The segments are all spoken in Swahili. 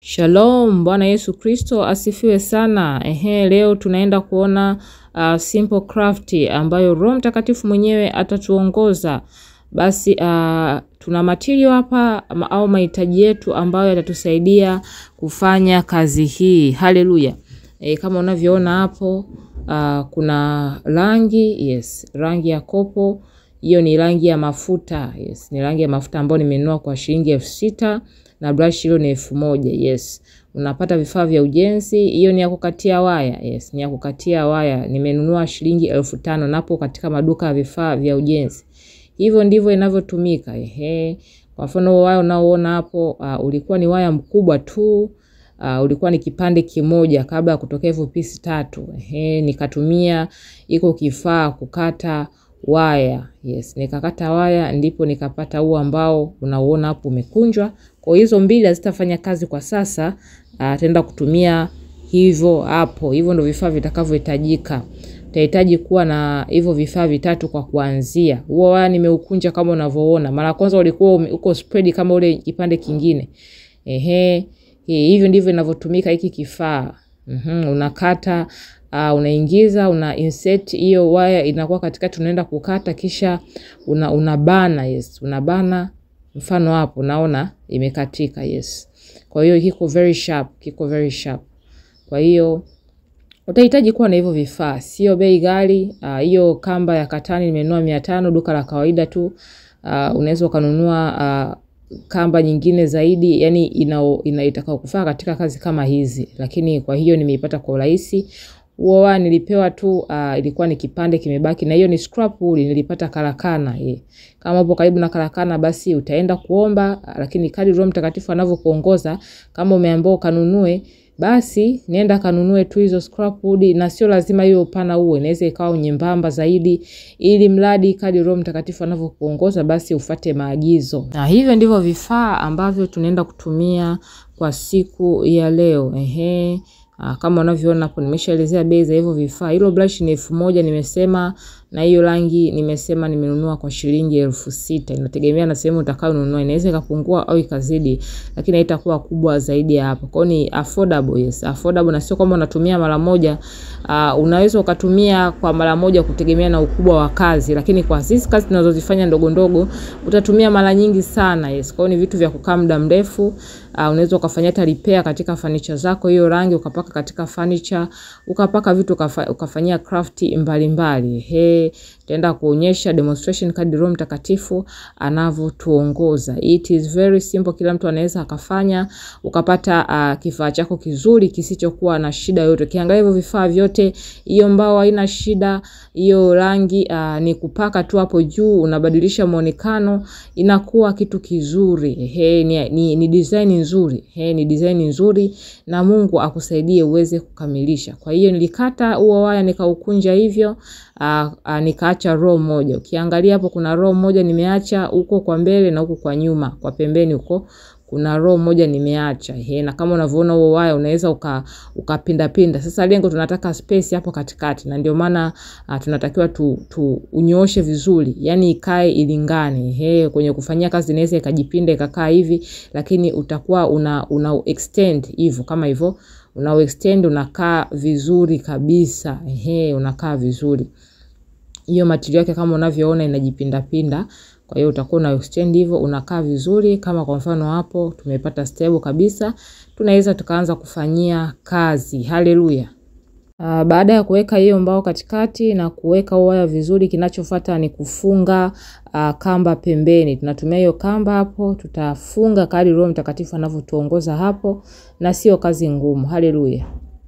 Shalom, Bwana Yesu Kristo asifiwe sana. Ehe, leo tunaenda kuona uh, simple craft ambayo Roho Mtakatifu mwenyewe atatuongoza. Basi uh, tuna material hapa ama- au mahitaji yetu ambayo yatatusaidia kufanya kazi hii. Haleluya. E, kama unavyoona hapo uh, kuna rangi, yes, rangi ya kopo. Hiyo ni rangi ya mafuta, yes, ni rangi ya mafuta ambayo nimenunua kwa shilingi elfu sita na brush hilo ni elfu moja yes. Unapata vifaa vya ujenzi, hiyo ni ya kukatia waya yes, ni ya kukatia waya nimenunua shilingi elfu tano napo katika maduka ya vifaa vya ujenzi. Hivyo ndivyo inavyotumika. Ehe, kwa mfano huo waya unaoona hapo uh, ulikuwa ni waya mkubwa tu uh, ulikuwa ni kipande kimoja kabla ya kutokea hivyo pisi tatu. Ehe, nikatumia iko kifaa kukata waya yes, nikakata waya ndipo nikapata huu ambao unauona hapo umekunjwa. Kwa hizo mbili hazitafanya kazi kwa sasa, uh, tenda kutumia hivyo hapo. Hivyo ndio vifaa vitakavyohitajika. Utahitaji kuwa na hivyo vifaa vitatu kwa kuanzia. Huo waya nimeukunja kama unavyoona. Mara ya kwanza ulikuwa ume- uko spread kama ule kipande kingine. Ehe, hi- hivyo ndivyo inavyotumika hiki kifaa. Mhm, unakata uh, unaingiza una insert hiyo waya inakuwa katikati, unaenda kukata, kisha una unabana. Yes, unabana. Mfano hapo unaona imekatika. Yes, kwa hiyo kiko very sharp, kiko very sharp. Kwa hiyo utahitaji kuwa na hivyo vifaa, sio bei ghali. Ah, Hiyo kamba ya katani nimenunua mia tano duka la kawaida tu. Ah, unaweza ukanunua ah, kamba nyingine zaidi, yani ina, ina itakao kufaa katika kazi kama hizi, lakini kwa hiyo nimeipata kwa urahisi. Huo waya nilipewa tu, uh, ilikuwa ni kipande kimebaki, na hiyo ni scrap wool nilipata karakana. Eh. Kama upo karibu na karakana, basi utaenda kuomba, ah, lakini kadri Roho Mtakatifu anavyokuongoza, kama umeambiwa ukanunue basi nenda kanunue tu hizo scrap wood, na sio lazima hiyo upana uwe, inaweza ikawa nyembamba zaidi, ili mradi kadri Roho Mtakatifu anavyokuongoza basi ufate maagizo. Na hivyo ndivyo vifaa ambavyo tunaenda kutumia kwa siku ya leo. Ehe. Ah, kama unavyoona hapo nimeshaelezea bei za hivyo vifaa. Hilo brush ni elfu moja nimesema, na hiyo rangi nimesema nimenunua kwa shilingi elfu sita. Inategemea na sehemu utakayonunua, inaweza ikapungua au ikazidi, lakini haitakuwa kubwa zaidi ya hapo. Kwa hiyo ni affordable, yes, affordable, na sio kwamba unatumia mara moja. Uh, unaweza ukatumia kwa mara moja kutegemea na ukubwa wa kazi, lakini kwa sisi kazi tunazozifanya ndogo ndogo utatumia mara nyingi sana. Yes, kwa hiyo ni vitu vya kukaa muda mrefu. Uh, unaweza ukafanya hata repair katika furniture zako, hiyo rangi ukapaka katika furniture, ukapaka vitu ukafa, ukafanyia craft mbalimbali. He, taenda kuonyesha demonstration kadri Roho Mtakatifu anavyotuongoza. It is very simple, kila mtu anaweza akafanya, ukapata uh, kifaa chako kizuri kisichokuwa na shida yoyote. Ukiangalia hivyo vifaa vyote, hiyo mbao haina shida, hiyo rangi uh, ni kupaka tu hapo juu, unabadilisha muonekano, inakuwa kitu kizuri. He, ni, ni, ni design nzuri. He, ni design nzuri na Mungu akusaidie uweze kukamilisha. Kwa hiyo nilikata huo waya nikaukunja hivyo, uh, uh, nikaacha row moja. Ukiangalia hapo kuna row moja nimeacha huko kwa mbele na huko kwa nyuma, kwa pembeni huko kuna row moja nimeacha. He, na kama unavyoona huo waya unaweza uka ukapinda pinda. Sasa lengo tunataka space hapo katikati na ndio maana uh, tunatakiwa tu, tu unyooshe vizuri. Yaani ikae ilingane. He, kwenye kufanyia kazi inaweza ikajipinda ikakaa hivi lakini utakuwa una una extend hivyo kama hivyo una extend unakaa vizuri kabisa. Ehe, unakaa vizuri. Hiyo material yake kama unavyoona inajipinda pinda. Kwa hiyo utakuwa una extend hivyo unakaa vizuri kama kwa mfano hapo tumepata stable kabisa. Tunaweza tukaanza kufanyia kazi. Haleluya. Uh, baada ya kuweka hiyo mbao katikati na kuweka huo waya vizuri, kinachofuata ni kufunga uh, kamba pembeni. Tunatumia hiyo kamba hapo, tutafunga kadri Roho Mtakatifu anavyotuongoza hapo, na sio kazi ngumu. Haleluya.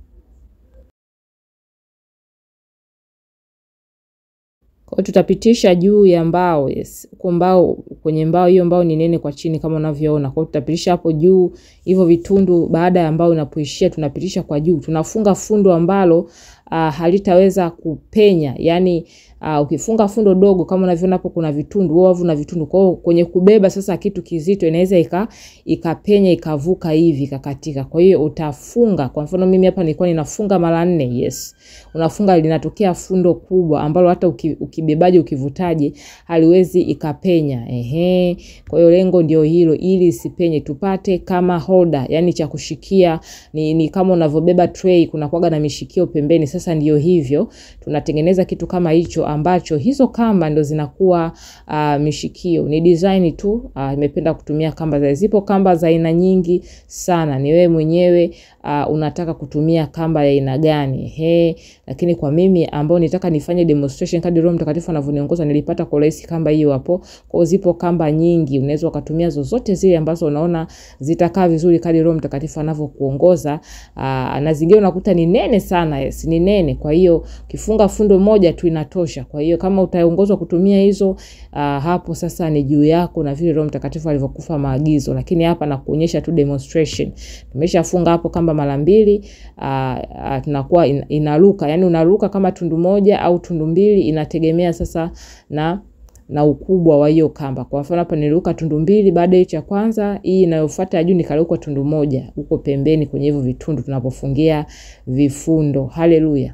Kwa hiyo tutapitisha juu ya mbao, yes. Huko mbao kwenye mbao hiyo mbao ni nene kwa chini kama unavyoona. Kwa hiyo tutapitisha hapo juu hivyo vitundu baada ya mbao inapoishia tunapitisha kwa juu. Tunafunga fundo ambalo uh, halitaweza kupenya. Yaani uh, ukifunga fundo dogo kama unavyoona hapo kuna vitundu, huo wavu na vitundu. Kwa hiyo kwenye kubeba sasa kitu kizito inaweza ika ikapenya ikavuka hivi ikakatika. Kwa hiyo utafunga. Kwa mfano mimi hapa nilikuwa ninafunga mara nne. Yes. Unafunga linatokea fundo kubwa ambalo hata uki, ukibebaje ukivutaje haliwezi ikapenya. Ehe. Kwa hiyo lengo ndio hilo ili isipenye tupate kama holder, yani cha kushikia ni, ni kama unavyobeba tray kuna kwaga na mishikio pembeni. Sasa ndio hivyo tunatengeneza kitu kama hicho ambacho hizo kamba ndo zinakuwa uh, mishikio. Ni design tu nimependa uh, kutumia kamba za zipo kamba za aina nyingi sana. Ni wewe mwenyewe uh, unataka kutumia kamba ya aina gani. He, lakini kwa mimi ambao nitaka nifanye demonstration kadri Roho Mtakatifu anavyoniongoza nilipata kwa rahisi kamba hiyo hapo. Kwa zipo kamba nyingi unaweza ukatumia zozote zile ambazo unaona zitakaa vizuri kadri Roho Mtakatifu anavyokuongoza. Uh, na zingine unakuta ni nene sana. Yes, ni nene. Kwa hiyo ukifunga fundo moja tu inatosha. Kwa hiyo kama utaongozwa kutumia hizo uh, hapo sasa ni juu yako na vile Roho Mtakatifu alivyokufa maagizo, lakini hapa nakuonyesha tu demonstration. Tumeshafunga hapo kamba mara mbili, uh, uh, tunakuwa in, inaruka, yani unaruka kama tundu moja au tundu mbili, inategemea sasa na na ukubwa wa hiyo kamba. Kwa mfano hapa niliruka tundu mbili, baada ya cha kwanza, hii inayofuata juu nikaruka tundu moja huko pembeni kwenye hivyo vitundu tunapofungia vifundo. Haleluya.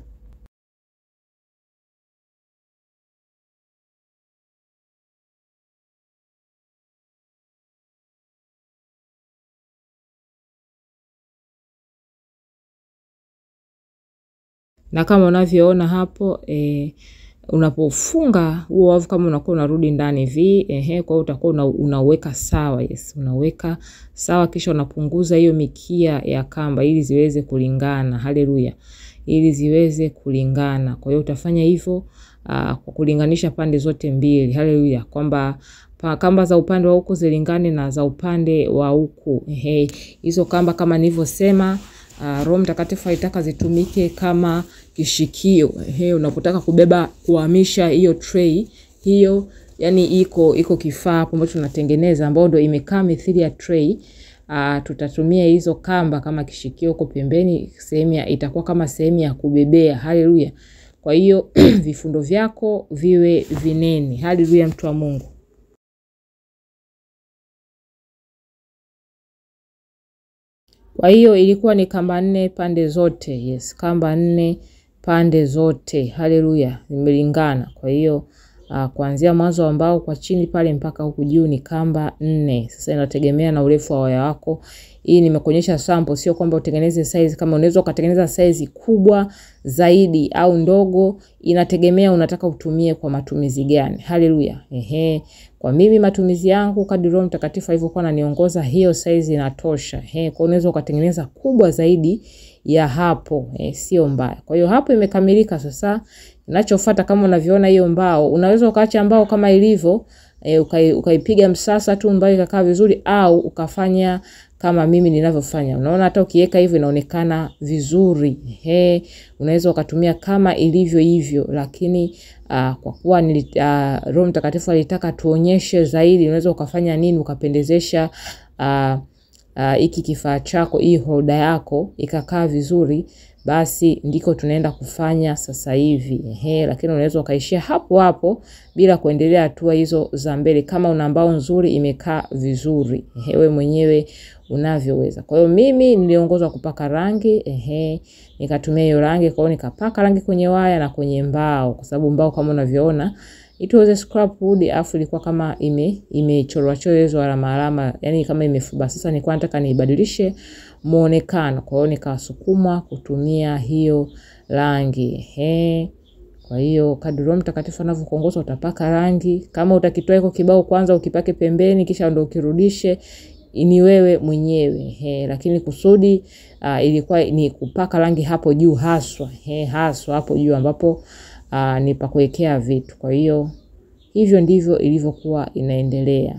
na kama unavyoona hapo e, unapofunga huo wavu kama unakuwa unarudi ndani hivi ehe, kwa hiyo utakuwa una, unaweka sawa. Yes, unaweka sawa, kisha unapunguza hiyo mikia ya kamba ili ziweze kulingana. Haleluya, ili ziweze kulingana. Kwa hiyo utafanya hivyo kwa kulinganisha pande zote mbili. Haleluya, kwamba kamba za upande wa huku zilingane na za upande wa huku. Ehe, hizo kamba kama nilivyosema Uh, Roho Mtakatifu alitaka zitumike kama kishikio. Ehe, unapotaka kubeba kuhamisha hiyo tray hiyo, yani iko iko kifaa hapo ambacho tunatengeneza ambao ndio imekaa mithili ya tray. Uh, tutatumia hizo kamba kama kishikio huko pembeni, sehemu itakuwa kama sehemu ya kubebea. Haleluya! Kwa hiyo vifundo vyako viwe vinene. Haleluya, mtu wa Mungu. Kwa hiyo ilikuwa ni kamba nne pande zote. Yes, kamba nne pande zote. Haleluya, zimelingana. Kwa hiyo uh, kuanzia mwanzo wa mbao kwa chini pale mpaka huku juu ni kamba nne. Sasa inategemea na urefu wa waya wako. Hii nimekuonyesha sample, sio kwamba utengeneze size. Kama unaweza ukatengeneza size kubwa zaidi au ndogo, inategemea unataka utumie kwa matumizi gani. Haleluya. Ehe, kwa mimi matumizi yangu kadri Roho Mtakatifu alivyokuwa ananiongoza, hiyo size inatosha. Ehe, kwa unaweza ukatengeneza kubwa zaidi ya hapo. Eh, sio mbaya. Kwa hiyo hapo imekamilika. Sasa kinachofuata kama unavyoona hiyo mbao, unaweza ukaacha mbao kama ilivyo E, ukaipiga uka msasa tu mbao ikakaa vizuri, au ukafanya kama mimi ninavyofanya. Unaona hata ukiweka hivyo inaonekana vizuri. He, unaweza ukatumia kama ilivyo hivyo, lakini uh, kwa kuwa uh, Roho Mtakatifu alitaka tuonyeshe zaidi, unaweza ukafanya nini ukapendezesha hiki uh, uh, kifaa chako, hii holder yako ikakaa vizuri basi ndiko tunaenda kufanya sasa hivi. Ehe, lakini unaweza ukaishia hapo hapo bila kuendelea hatua hizo za mbele, kama una mbao nzuri imekaa vizuri. Ehe, wewe mwenyewe unavyoweza. Kwa hiyo mimi niliongozwa kupaka rangi, ehe, nikatumia hiyo rangi, kwa hiyo nikapaka rangi kwenye waya na kwenye mbao, kwa sababu mbao kama unavyoona it was a scrap wood, afu ilikuwa kama ime imechorwa chorwa alama alama, yani kama imefuba. Sasa nilikuwa nataka niibadilishe muonekano, kwa hiyo nikasukumwa kutumia hiyo rangi ehe. Kwa hiyo kadri Roho Mtakatifu anavyokuongoza utapaka rangi. Kama utakitoa iko kibao kwanza ukipake pembeni, kisha ndo ukirudishe, ni wewe mwenyewe he, lakini kusudi uh, ilikuwa ni kupaka rangi hapo juu haswa he, haswa hapo juu ambapo uh, ni pa kuwekea vitu. Kwa hiyo hivyo ndivyo ilivyokuwa inaendelea.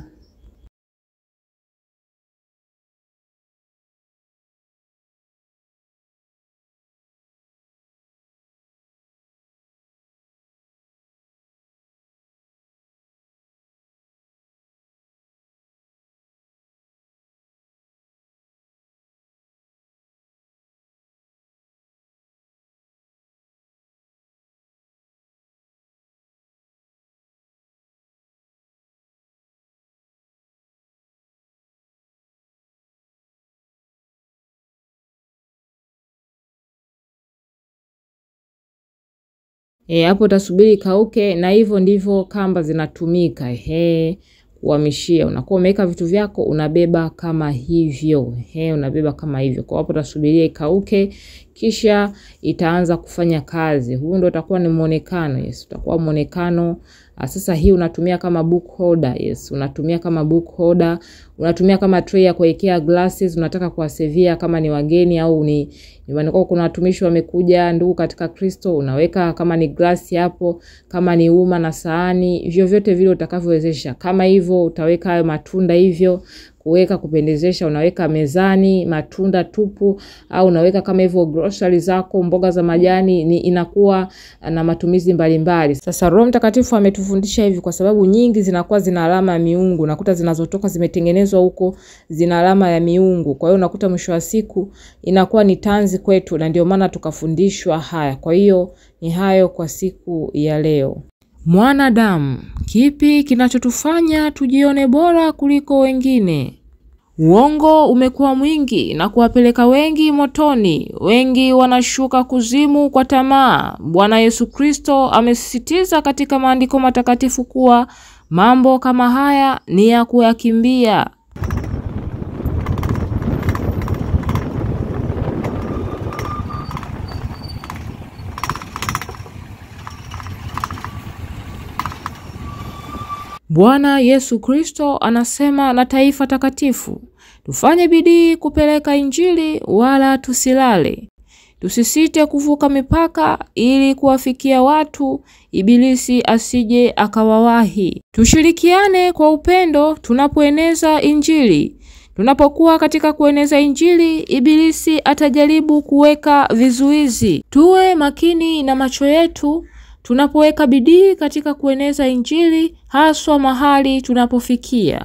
E, hapo utasubiri ikauke, na hivyo ndivyo kamba zinatumika. Ehe, kuhamishia, unakuwa umeweka vitu vyako unabeba kama hivyo. Ehe, unabeba kama hivyo. Kwa hapo utasubiria ikauke, kisha itaanza kufanya kazi. Huu ndio utakuwa ni muonekano. Yes, utakuwa muonekano sasa hii unatumia kama book holder. Yes, unatumia kama book holder, unatumia kama tray ya kuwekea glasses, unataka kuwasevia kama ni wageni au ni nyumbani kwako kuna watumishi wamekuja, ndugu katika Kristo, unaweka kama ni glasi hapo, kama ni uma na sahani, vyovyote vile utakavyowezesha. Kama hivyo utaweka hayo matunda hivyo kuweka kupendezesha, unaweka mezani matunda tupu, au unaweka kama hivyo grocery zako, mboga za majani, ni inakuwa na matumizi mbalimbali. Sasa Roho Mtakatifu ametufundisha hivi kwa sababu nyingi zinakuwa zina alama ya miungu, nakuta zinazotoka zimetengenezwa huko zina alama ya miungu. Kwa hiyo unakuta mwisho wa siku inakuwa ni tanzi kwetu, na ndio maana tukafundishwa haya. Kwa hiyo ni hayo kwa siku ya leo. Mwanadamu, kipi kinachotufanya tujione bora kuliko wengine? Uongo umekuwa mwingi na kuwapeleka wengi motoni. Wengi wanashuka kuzimu kwa tamaa. Bwana Yesu Kristo amesisitiza katika maandiko matakatifu kuwa mambo kama haya ni ya kuyakimbia. Bwana Yesu Kristo anasema na taifa takatifu, tufanye bidii kupeleka Injili wala tusilale. Tusisite kuvuka mipaka ili kuwafikia watu, ibilisi asije akawawahi. Tushirikiane kwa upendo tunapoeneza Injili. Tunapokuwa katika kueneza Injili, ibilisi atajaribu kuweka vizuizi. Tuwe makini na macho yetu tunapoweka bidii katika kueneza Injili, haswa mahali tunapofikia.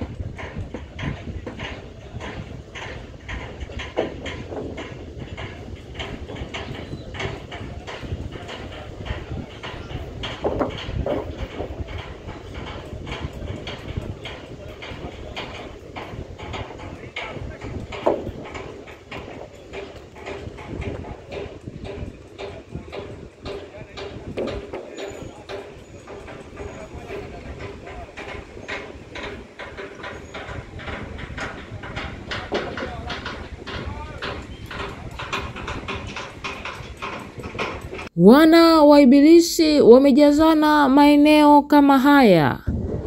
Wana wa Ibilisi wamejazana maeneo kama haya.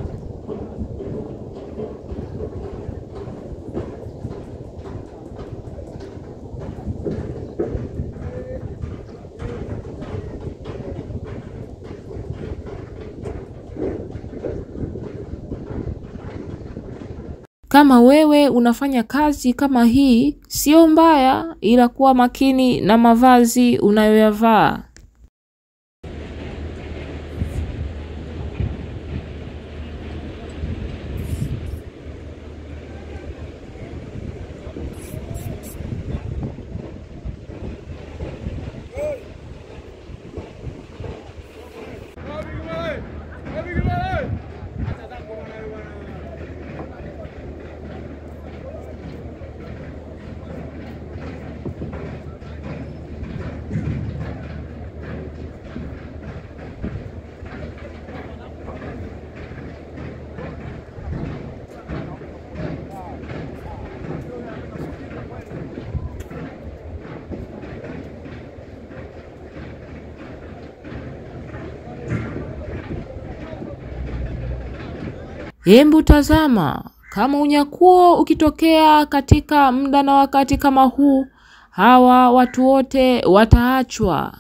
Kama wewe unafanya kazi kama hii, sio mbaya, ila kuwa makini na mavazi unayoyavaa. Hembu tazama, kama unyakuo ukitokea katika muda na wakati kama huu, hawa watu wote wataachwa.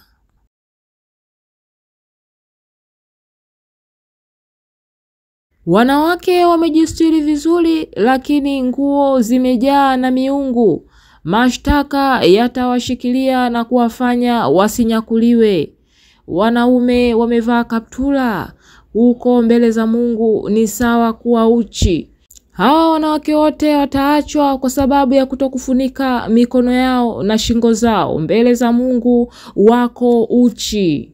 Wanawake wamejistiri vizuri, lakini nguo zimejaa na miungu. Mashtaka yatawashikilia na kuwafanya wasinyakuliwe. Wanaume wamevaa kaptula huko mbele za Mungu ni sawa kuwa uchi. Hawa wanawake wote wataachwa kwa sababu ya kutokufunika mikono yao na shingo zao. Mbele za Mungu wako uchi.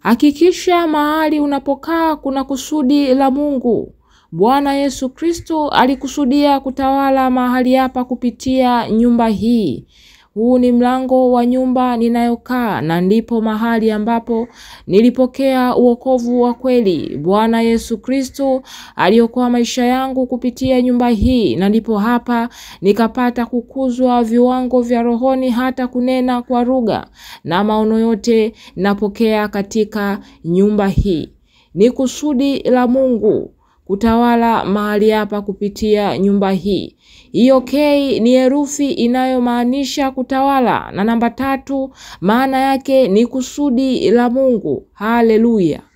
Hakikisha mahali unapokaa kuna kusudi la Mungu. Bwana Yesu Kristo alikusudia kutawala mahali hapa kupitia nyumba hii. Huu ni mlango wa nyumba ninayokaa na ndipo mahali ambapo nilipokea uokovu wa kweli. Bwana Yesu Kristo aliokoa maisha yangu kupitia nyumba hii na ndipo hapa nikapata kukuzwa viwango vya rohoni hata kunena kwa lugha na maono yote napokea katika nyumba hii. Ni kusudi la Mungu kutawala mahali hapa kupitia nyumba hii. Hiyo K ni herufi inayomaanisha kutawala, na namba tatu maana yake ni kusudi la Mungu. Haleluya!